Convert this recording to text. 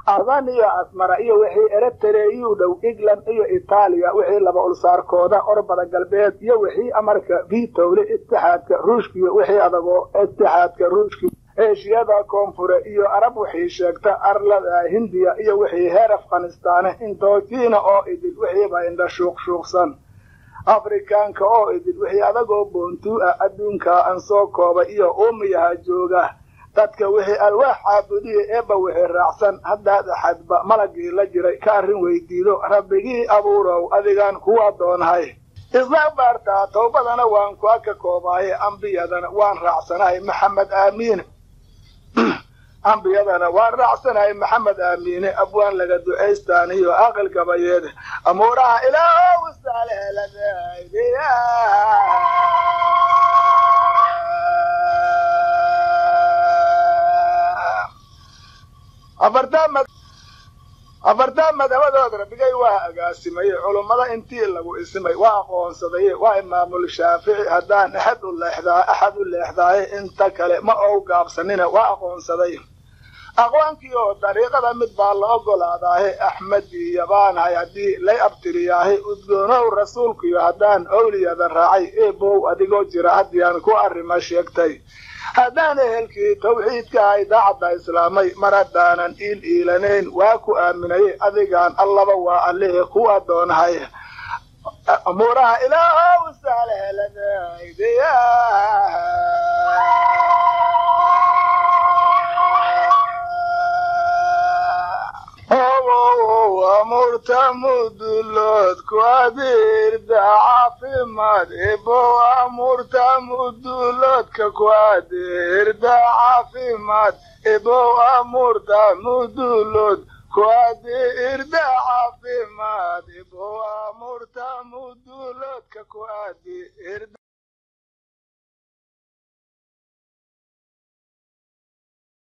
adan iyo asmara iyo wixii eretereyuu dhow england iyo itaaliya wixii laba ulsaarkooda orbada galbeed iyo wixii amarka vitowle itixaadka ruushka iyo wixii adagoo itixaadka ruushka eeshiyada koonfure iyo arab wixii sheegta arlada hindiya iyo wixii heer afghanistaane indojiina oo idil wixiiba indha shuuqshuuqsan afrikaanka oo idil wixii adagoo boontuu ah adduunka aan soo koobay iyo uumiyaha jooga dadka wixii alwaax caabudiya eebba wixii raacsan haddaad axadba malagii la jiray ka arrin weydiido rabbigii abuurow adigaan kuwa doonhay istikbaartaa towbadana waan kuwa ka koobaaye ambiyadana waan raacsanahay maxamed aamiine ambiyadana waan raacsanahay maxamed aamiine abwaan laga ducaystaaniyo aqal gabayeed amuuraha ilaahow saalheladaaydiya afartaa madhabadood rabbigay waa agaasimaye culummada intii lagu isimay waa aqoonsadaye waa imaamul shaafici haddaan axad u leexdaa axad u leexdaaye inta kale ma ou gaabsanina waa aqoonsaday aqwaankii oo dariiqada mid baa la ogolaadaahe axmedii yabaanahay haddii lay abtiriyaahe udgoonow rasuulkiyo haddaan owliyada raacay eebow adigoo jira haddiyaan ku arrima sheegtay haddaan ehelkii tawxiidka ay daacadda islaamay mar haddaanan iil iilanayn waa ku aaminayay adigaan allaba waa allehe ku adoonhay amuuraha ilaahow saalheladaydiya amurta mudulood ku adeerda caafimaad ebow amurta muduloodka ku adeerda caafimaad ebow amurta mudulood ku adeerda caafimaad ebow amurta muduloodka ku adeerda